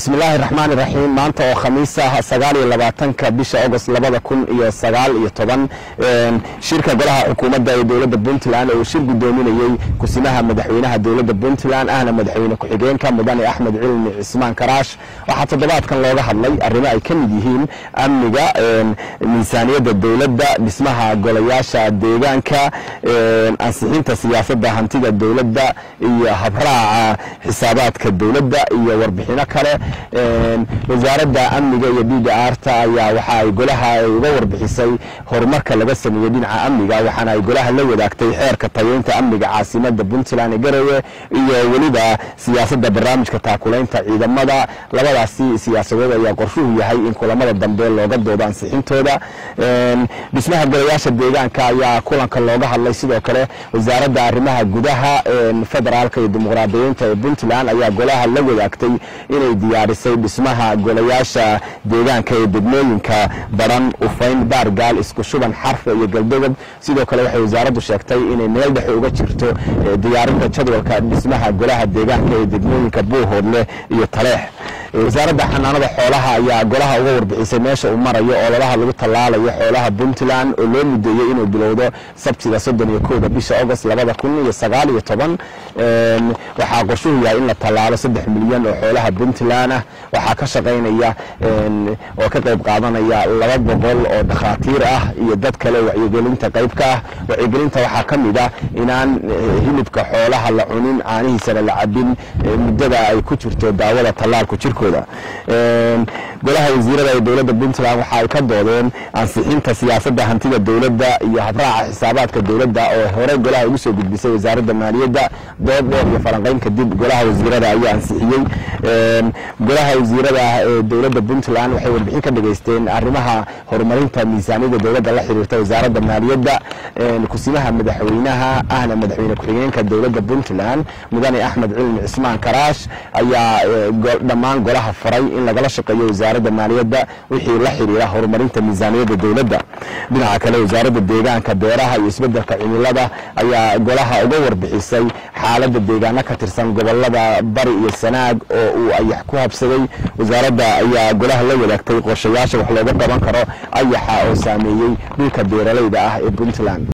bismillaahi raxmaan iraxiim maanta oo khamiis ah sagaal iyo labaatanka bisha agost labada kun iyo sagaal iyo toban shirka golaha xukuumadda ee dowladda puntland oo uu shir guddoominayey kusimaha madaxweynaha dowladda puntland ahna madaxweyne ku-xigeenka mudane axmed cilmi cismaan karaash waxaa toddobaadkan looga hadlay arrimo ay ka mid yihiin amniga miisaaniyadda dowladda dhismaha golayaasha deegaanka ansixinta siyaasadda hantida dowladda iyo habraaca xisaabaadka dowladda iyo warbixino kale wasaaradda amniga iyo d d arta ayaa waxa ay golaha uga warbixisay horumarka laga sameeyey dhinaca amniga waxaana ay golaha la wadaagtay xeerka tayeynta amniga caasimada puntland ee garowe iyo weliba siyaasadda barnaamijka taakulaynta ciidamada labadaasi siyaasadood ayaa qorshuhu yahay in kulamada dambe looga doodo ansixintooda dhismaha golayaasha deegaanka ayaa kulanka looga hadlay sidoo kale wasaaradda arrimaha gudaha federaalka iyo dimuqraadiyiinta ee puntland ayaa golaha la wadaagtay inay diyaarisay dhismaha golayaasha deegaanka ee degmooyinka baran ufayn baargaal isku shuban xarfe iyo galdogob sidoo kale waxay wasaaraddu sheegtay inay meel dhexe uga jirto diyaarinta jadwalka dhismaha golaha deegaanka ee degmooyinka buuhoodle iyo taleex wasaaradda xanaanada xoolaha ayaa golaha uga warbixisay meesha uu marayo ololaha lagu tallaalayo xoolaha puntland oo loo mudeeyey inuu bilowdo sabtiga soddon iyo kooda bisha agost labada kun iyo sagaal iyo toban waxaa qorshuhu yahay in la tallaalo saddex milyan oo xoolaha puntland ah waxaa ka shaqaynaya oo ka qayb qaadanaya laba boqol oo dhakhaatiir ah iyo dad kale wacyigelinta qayb ka ah wacyigelinta waxaa ka mid ah inaan hilibka xoolaha la cunin caanihiisana la cabin muddada ay ku jirto daawada tallaalku jirkooda golaha wasiirada ee dowladda puntland waxa ay ka doodeen ansixinta siyaasadda hantida dowladda iyo habraaca xisaabaadka dowladda oo hore golaha ugu soo gudbisay wasaaradda maaliyadda dood dheer iyo falanqayn kadib golaha wasiirada ayaa ansixiyey golaha wasiirada ee dowladda puntland waxay warbixin ka dhageysteen arrimaha horumarinta miisaaniyadda dowladda la xiriirta wasaaradda maaliyadda kusimaha madaxweynaha ahna madaxweyne ku-xigeenka dowladda puntland mudane axmed cilmi cismaan karaash ayaa dhammaan golaha faray in lagala shaqeeyo wasaaradda maaliyadda wixii la xiriira horumarinta miisaaniyadda dowladda dhinaca kale wasaaradda deegaanka beeraha iyo isbeddelka cimilada ayaa golaha uga warbixisay xaaladda deegaano ka tirsan gobolada bari iyo sanaag oo uu ayax ku habsaday wasaaradda ayaa golaha la wadaagtay qorshayaasha wax looga qaban karo ayaxa oo saameeyey dhulka beeralayda ah ee puntland